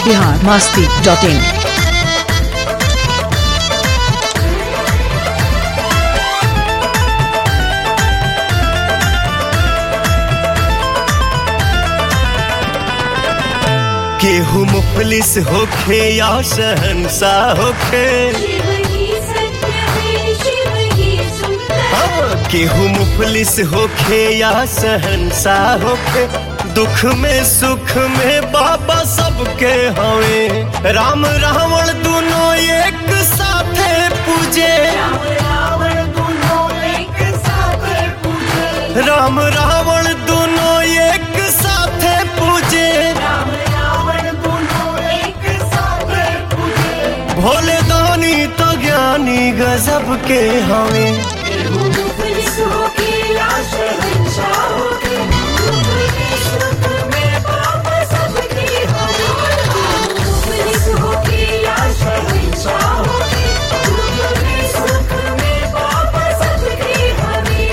Bihar Masti dot in केहू मुफलिस होखे या शहनशाह होखे शिव ही सत्य है शिव ही सुंदर हाँ, केहू मुफलिस होखे या शहनशाह होखे दुख में सुख में बाबा सबके हवे राम रावण दोनों एक साथे पूजे राम रावण दोनों एक साथ पूजे राम रावण दोनों एक साथे पूजे राम रावण दोनों एक साथ पूजे भोले दानी तो ज्ञानी गजब के हवे पुलिस होके या शहंशाह होके दुख में सुख में पाप सबके हवे पुलिस होके या शहंशाह होके दुख में सुख में पाप सबके हवे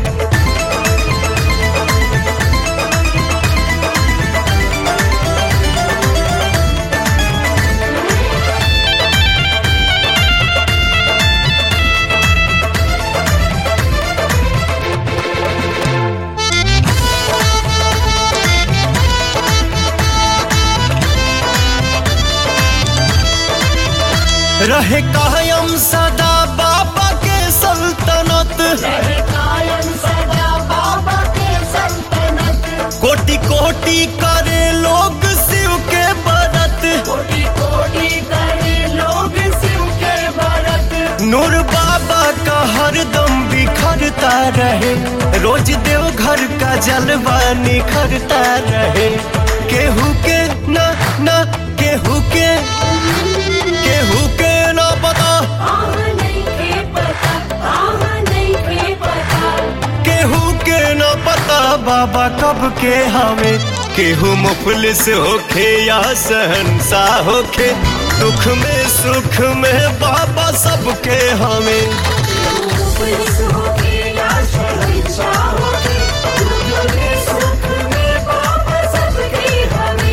रहे कायम सदा बाबा के सल्तनत रहे कायम सदा बाबा के सल्तनत कोटि कोटि करे लोग शिव के बरत कोटि कोटि करे लोग शिव के भरत नूर बाबा का हरदम बिखरता रहे रोज देव घर का जलवा निखरता रहे केहू के ना ना केहू के केहू के ना पता आह नहीं के पता आह नहीं के पता केहू के न पता बाबा कब के हमें केहू मुफलिस होखे या सहनसा होखे दुख में सुख में बाबा सबके हमें पुलिस होके या शहंशाह होके दुख में सुख में पाप सबके हवे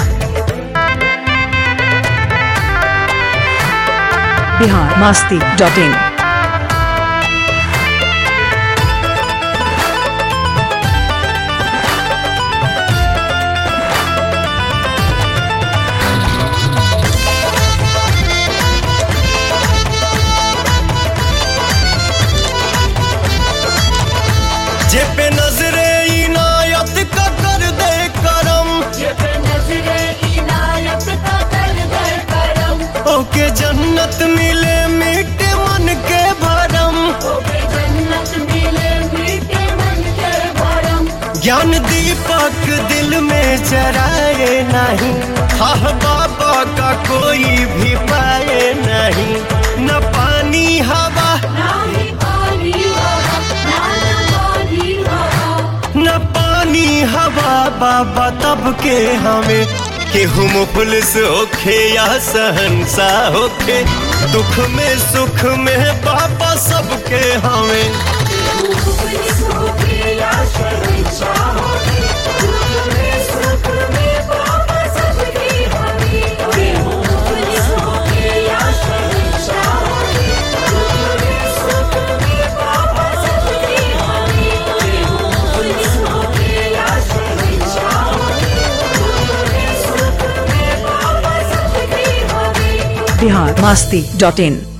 बिहार मास्ती डॉट इन जे पे नजरे इनायत का कर दे करम ये पे नजरे इनायत का कर दे करम ओके जन्नत मिले मीठे मन के भरम होके जन्नत मिले मीठे मन के भरम ज्ञान दीपक दिल में जराए नहीं हाँ बाबा का कोई भी पाए नहीं न पानी हवा नाही पानी हवा ना पानी हवा न पानी हवा बाबा तब के हमें केहू मुफलिस होखे या सहनसा होखे दुख में सुख में बाबा सबके हमें पुलिस होके या शहंशाह होके दुख में सुख में पाप सबके हवे पुलिस होके या शहंशाह होके दुख में सुख में पाप सबके हवे पुलिस होके या शहंशाह होके दुख में सुख में पाप सबके हवे बिहार मास्ती डॉट इन